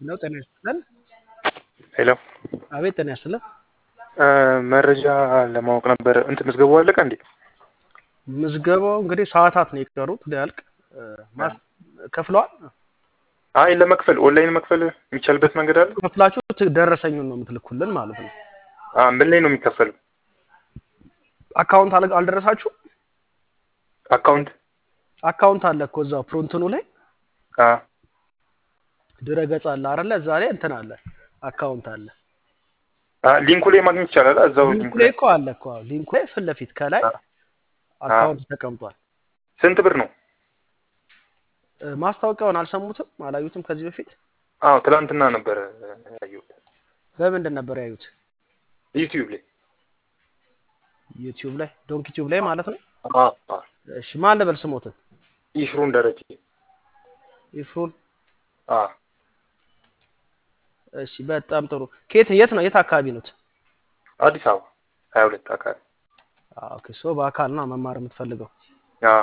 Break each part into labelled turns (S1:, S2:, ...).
S1: ነው ጤና ይስጥልን።
S2: ሄሎ
S1: አቤት ጤና ይስጥልን።
S2: መረጃ ለማወቅ ነበር። እንትን ምዝገባው አለቀ እንዴ?
S1: ምዝገባው እንግዲህ ሰዓታት ነው የቀሩት ሊያልቅ ማስ ከፍለዋል።
S2: አይ ለመክፈል ኦንላይን መክፈል የሚቻልበት መንገድ አለ?
S1: ከፍላችሁ ት- ደረሰኙን ነው የምትልኩልን ማለት ነው።
S2: አ ምን ላይ ነው የሚከፈለው?
S1: አካውንት አለ አልደረሳችሁ?
S2: አካውንት
S1: አካውንት አለ እኮ እዛው ፕሮንትኑ ላይ
S2: አ
S1: ድረገጽ አለ አይደለ? እዛ ላይ እንትን አለ አካውንት አለ።
S2: አ ሊንኩ ላይ ማግኘት ይቻላል? እዛው
S1: ሊንኩ
S2: ሊንኩ
S1: ላይ
S2: ላይ
S1: እኮ አለ እኮ አዎ፣ ሊንኩ ላይ ፊት ለፊት ከላይ
S2: አ
S1: አካውንት ተቀምጧል።
S2: ስንት ብር ነው?
S1: እ፣ ማስታወቂያውን አልሰሙትም አላዩትም ከዚህ በፊት
S2: አዎ ትላንትና ነበር ያየሁት
S1: በምንድን ነበር ያዩት?
S2: ዩቲዩብ ላይ።
S1: ዩቲዩብ ላይ ዶንክ ዩቲዩብ ላይ ማለት ነው።
S2: አ አ
S1: እሺ ማን ልበል ስሞትን?
S2: ይሽሩን ደረጀ።
S1: ይፍሩን።
S2: አ
S1: እሺ በጣም ጥሩ። ከየት የት ነው የት አካባቢ ነው?
S2: አዲስ አበባ 22 አካባቢ።
S1: ኦኬ ሶ በአካል ነው መማር የምትፈልገው?
S2: አ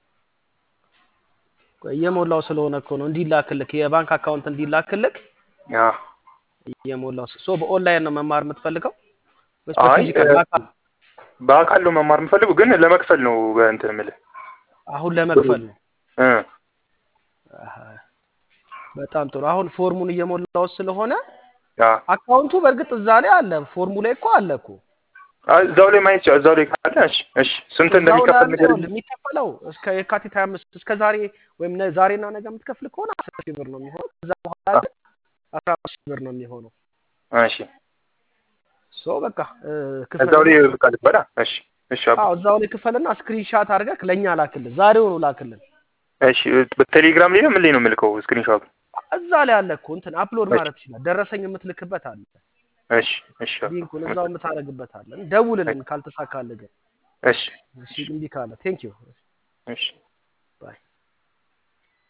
S1: ቆይ እየሞላው ስለሆነ እኮ ነው እንዲላክልክ የባንክ አካውንት እንዲላክልክ
S2: አ
S1: እየሞላው ስ- ሶ በኦንላይን ነው መማር የምትፈልገው ወይስ
S2: አይ
S1: በፊዚካል
S2: እ፣
S1: በአካል?
S2: በአካል ነው መማር የምፈልገው ግን ለመክፈል ነው እንትን የምልህ
S1: አሁን ለመክፈል ነው።
S2: እ
S1: አሃ፣ በጣም ጥሩ። አሁን ፎርሙን እየሞላው ስለሆነ
S2: አ
S1: አካውንቱ በእርግጥ እዛ ላይ አለ፣ ፎርሙ ላይ እኮ አለ እኮ
S2: አ እዛው ላይ ማየት ይቻላል። እዛው ላይ ካለ እሺ እሺ ስንት
S1: እዛው ላይ
S2: እንደሚከፈል
S1: አለ።
S2: ነገር
S1: ይኸውልህ የሚከፈለው እስከ የካቲት 25 እስከ ዛሬ ወይም ነ- ዛሬና ነገ የምትከፍል ከሆነ 10 ሺህ ብር ነው የሚሆነው። ከዛ በኋላ ግን 15 ሺህ ብር ነው የሚሆነው።
S2: እሺ
S1: ሶ በቃ እ፣
S2: እዛው ላይ
S1: ክፈልና
S2: በቃ ልበላ። እሺ እሺ አባ
S1: አዎ እዛው ላይ ክፈልና ስክሪንሻት አድርገህ ለእኛ ላክልን፣ ዛሬውኑ ላክልን።
S2: እሺ በቴሌግራም ላይ ነው ምን ላይ ነው የምልከው ስክሪንሾት?
S1: እዛ ላይ አለ እኮ እንትን አፕሎድ
S2: እሺ
S1: ማድረግ ትችላለህ። ደረሰኝ የምትልክበት አለ፣
S2: እሺ እሺ አባ
S1: ሊንኩን እዛው የምታደርግበት አለ። ደውልልን ካልተሳካልህ ግን።
S2: እሺ
S1: እሺ እምቢ ካለ ቴንክ ዩ
S2: እሺ
S1: ባይ